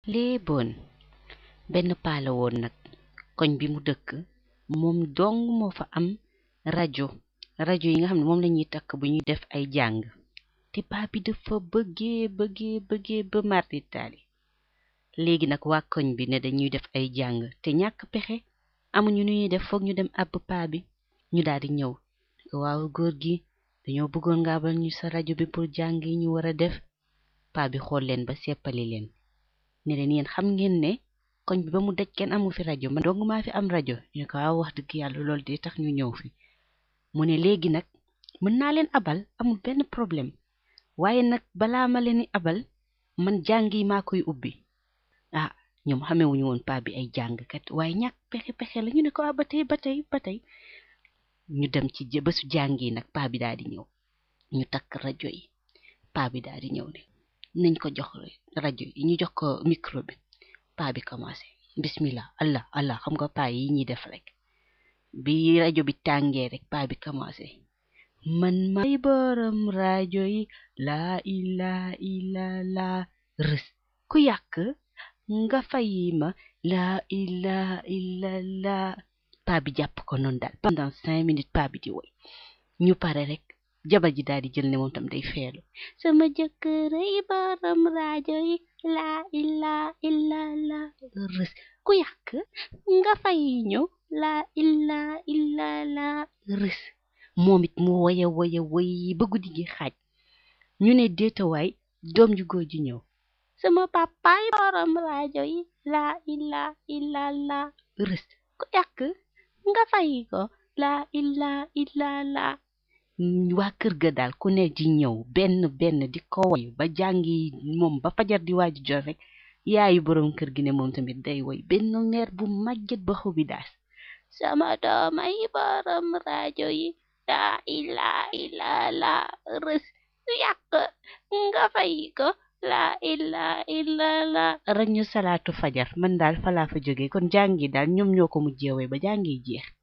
léeboon benn paala woon nag koñ bi mu dëkk moom dong moo fa am rajo rajo yi nga xam ne moom lañuy takk bu ñuy def ay jàng te paa bi dafa bëggee bëggee bëggee ba mardi taali léegi nag waa koñ bi ne dañuy def ay jàng te ñàkk pexe amuñu nu ñuy def foog ñu dem àbb paa bi ñu daal di ñëw waaw góor gi dañoo bëggoon nga abal ñu sa rajo bi pour jàng yi ñu war a def paa bi xool leen ba seppali leen ne leen yéen xam ngeen ne koñ bi ba mu daj kenn amu fi rajo man dong maa fi am rajo ñu ko waaw wax dëgg yàlla loolu de tax ñu ñëw fi mu ne léegi nag mën naa leen abal amul benn problème waaye nag balaa ma leen abal man jàng yi maa koy ubbi ah ñoom xamewuñu woon paa bi ay jàngkat waaye ñàkk pexe pexe la ñu ne ko ah ba tey ba tey ba tey ñu dem ci bésu jàng yi nag paa bi daal di ñëw ñu takk rajo yi paa bi daal di ñëw ne nañ ko jox rajo yi ñu jox ko micro bi paa bi commencé bismillah allah allah xam nga paa yi ñuy def rek bi rajo bi tàngee rek paa bi commencé man may borom rajo yi laa ilaa ilaa laa rës ku yàq nga fayi ma laa ilaa ilaa laa paa bi jàpp ko noonu daal pendant cinq minutes paa bi di woy ñu pare rek jabar ji daal di jël ne moom tam day feelu sama jëkkër yi borom rajo yi laa ilaa ilaa laa rës ku yàq nga fay ñëw laa ilaa ilaa laa rës moom it mu woya woya woy ba guddi gi xaaj ñu ne déetawaay doom ju góor ji ñëw sama papaay borom rajo yi laa ilaa ilaa laa rës ku yàq nga fay ko laa ilaa ilaa laa waa kër ga daal ku ne di ñëw benn benn di ko woy ba jàngi moom ba fajar di waaju jot rek yaayu borom kër gi ne moom tamit day woy benn meer bu màgget ba xobi daas sama doomay borom rajo yi laa ilaa ilaa laa rës yàq nga fay ko laa ilaa ilaa laa rek ñu salaatu fajar man daal falaa fa jóge kon jàngi daal ñoom ñoo ko mujjee woy ba jàngi jeex